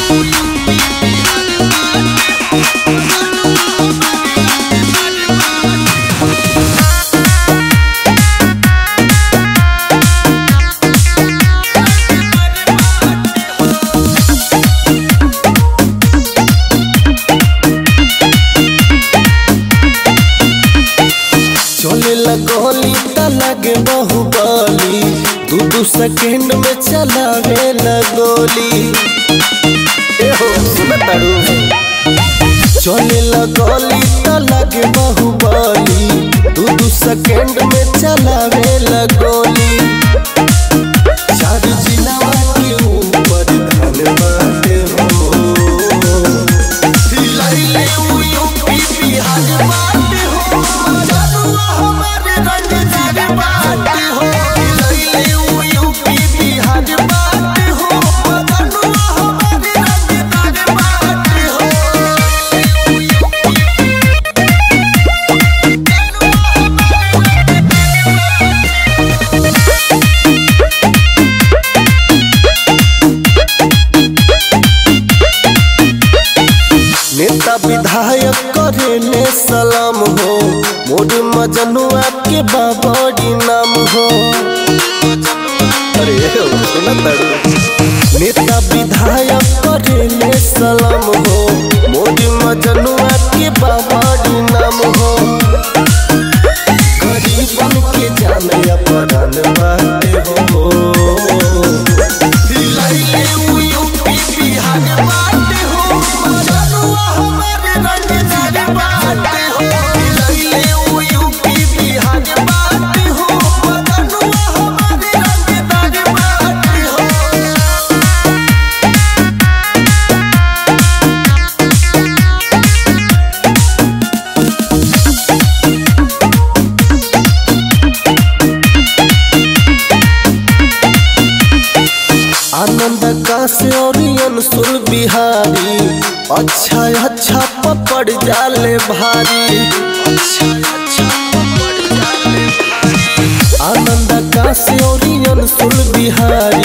चले लगोली त लगे बाहुबली दू दू सेकंड में चलावे लगोली ए हो सुन तारू चले लगोली त लगे बाहुबली दू दू सेकंड में चलावे लगोली चार जिलावा के ऊपर धन बाटे हो लइले उ यूपी बिहार बाटे हो मजनुआ हमारे रंगदार बाटे हो लइले उ यूपी बिहार बाटे हो मजनुआ हमारे रंगदार बाटे हो नेता विधायक करेले सलाम हो मोर मजनुआ के बाबड़ी नाम हो अरे हो, सुना तारू। नेता विधायक करेले सलाम हो मोर मजनुआ के बाबड़ी नाम हो गरीबन के जाने अपरान बाटे हो लइले उ यूपी बिहार बाटे हो मजनुआ हमारे रंगदार बाटे हो लइले उ यूपी बिहार बाटे हो मजनुआ हमारे रंगदार बाटे हो आनंद काश और अंशुल बिहारी अच्छा अच्छा पपड़ जाले भारी अच्छा अच्छा पपड़ जाले भारी। आनंद काश और अंशुल बिहारी